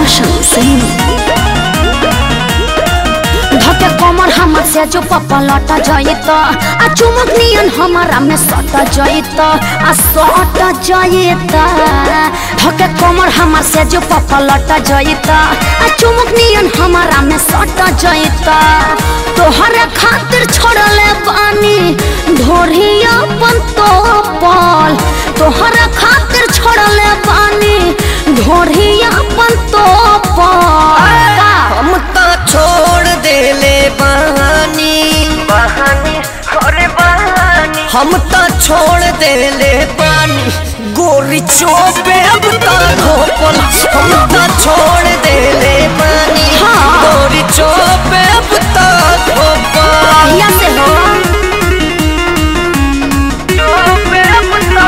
रोशन सिंह धके कमर हमर से जो पपलट जइत आ चुमक नियन हमारा में सट जइत आ सट जइत धके कमर हमर से जो पपलट जइत आ चुमक नियन हमारा में सट जइत तोहरे खातिर छोड़ले बानी ढोरिया पन तो पल तोहरे खातिर छोड़ले बानी ढोरिया पन तो पल हम तो छोड़ देले बानी बहानी अरे बहानी हम तो छोड़ देले बानी गोरी चोपे अब तो धोपल हम तो छोड़ देले बानी हाँ। गोरी चोपे अब तो धोपल कहिया से हो जो मेरा पुता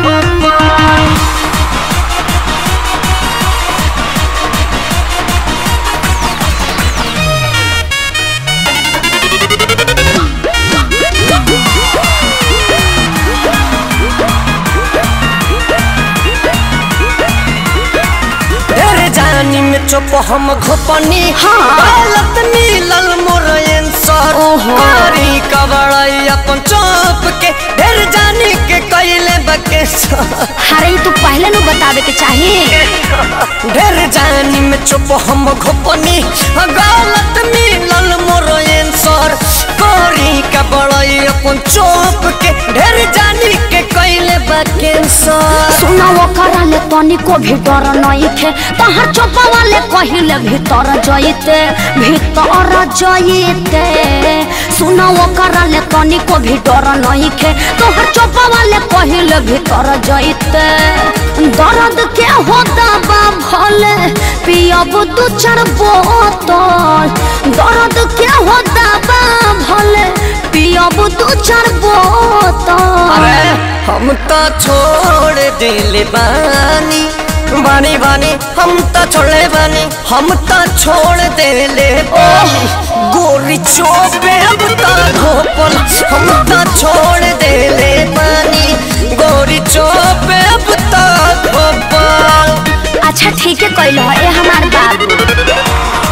तेरे जानी में चुप हम घुपनी हाँ। गलत नीलल मोरयन सर ओहो। कारी कबड़ाई अपन चौप के ढेर जानी के कैले बके सर अरे तू पहले नु बतावे के चाहिए ढेर जानी में चुप हम घुपनी गलत मिलल मोरयन सर कोरी का बड़ाई अपन चौप के ढेर जानी के कैले कैंसर सुना वो कराले तनी को भी डर नहीं थे तहर चोपा वाले कहिले भीतर जइते भीतर जइते सुना वो कराले तनी को भी डर नहीं थे तोहर चोपा वाले कहिले भीतर जइते दर्द के होता बा भले पियब दू चार बोतल दर्द के होता बा भले पियब दू चार बोतल अरे हम तो छोड़ दिले बानी बानी बानी हम तो छोड़े बानी हम तो छोड़ देले बानी गोरी चोपे अब तो धोपल हम तो छोड़ देले बानी गोरी चोपे अब तो धोपल अच्छा ठीक है कैल ए हमार बाबू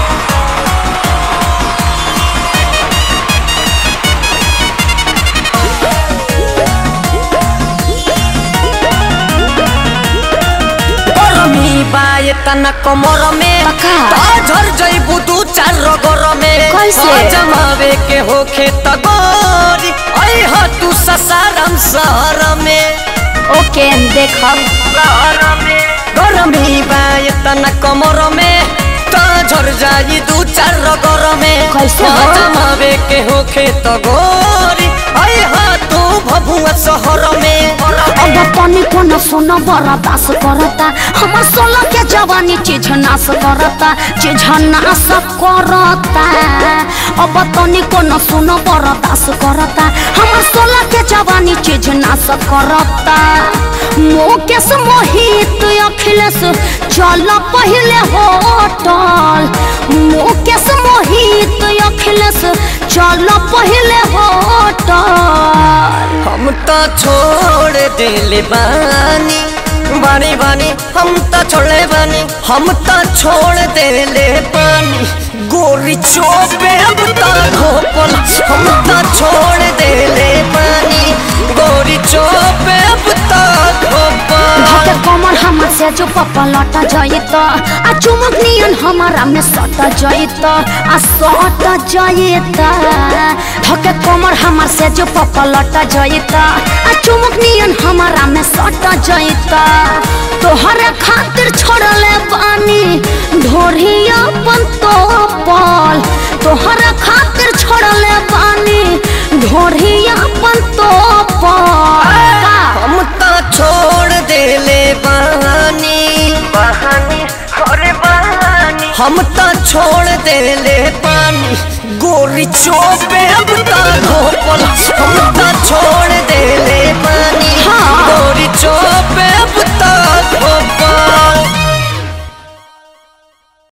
गरमी बाए तना कमर में पक्का। तो झर जइबू दू चार रगर में कैसे? आ जमावे के होखे त गोरी ऐ ह तू ससारम शहर में ओके देखब गरमी बाए तना कमर में तो झर जाई दू चार रगर में कैसे आ हो? जमावे के होखे त गोरी ऐ ह तू भभुआ शहर में अब तनी को न सुन बड़ा दास करता हमर सोलह के जवानी चीज नाश करता चीज नाश करता अब तनी को न सुन बड़ा दास करता हमर सोलह के जवानी चीज नाश करता मुकेश मोहित अखिलेश चल पहले होटल मुकेश मोहित अखिलेश चल पहले होटल हम तो छोड़ दिले बानी बानी बानी हम तो छोड़े बानी हम तो छोड़ देले बानी गोरी चोपे अब तो धोपल हम तो छोड़ देले बानी गोरी चोपे अब तो धोपल धके कमर हमर से जो पपलट जइत आ चुमक नियन हमारा में सट जइत आ सट जइत धके कमर हमर से जो पपलट जइत आ चुमक नियन हमारा में सट जइत तोहरे खातिर छोड़ले बानी ढोरिया पन तो पल तोहरे खातिर छोड़ले बानी ढोरिया पन तो पल हम तो छोड़ देले बानी बहानी अरे बहानी हम तो छोड़ देले पानी गोरी चोपे अब तो धोपल हम तो छोड़ देले पानी हाँ। गोरी चोपे अब तो धोपल